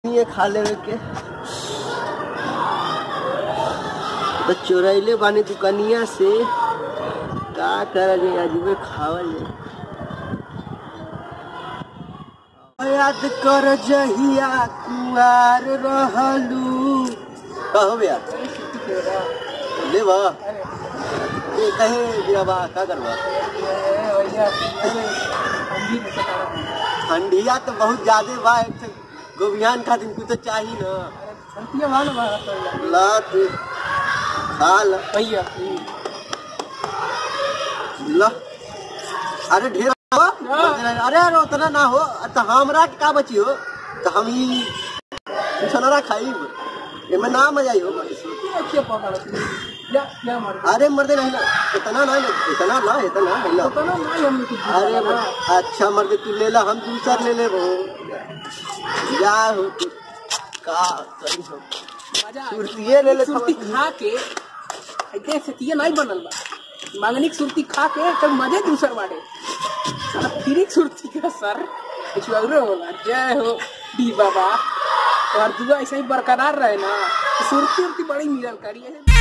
ये खा लेवे के तो चोरैले बानी दुकनिया से का कर जे अजबे खावल जाए याद कर जहिया कुआर रहलू कहो भैया ले बा ये कहे दिया बा का करवा ठंडिया तो बहुत ज्यादा बा एक ठे गोबियान खातिर कुछ तो चाहिए ना ला तू खा ला ला अरे ढेर हो अरे अरे उतना ना हो तो हमरा के का बची हो तो हम ही छनरा खाई एमे ना मजा आई हो अरे मर्दे नहीं ना इतना ना इतना ना इतना नहीं ना अरे ब- अच्छा मर्दे तू ले ला हम दूसर ले ले वो जा हो तू का करी हो सुर्तिये ले ले सुरती खा के ऐसे सतिये नहीं बनल बा मांगनी की सुरती खा के तब मजे दूसर बाटे साला फिरी सुरती का सर कुछ और होला जय हो डी बाबा और दुआ ऐसे ही बरकरार रहे ना तो सुरती उरती बड़ी मिलल करी ऐसे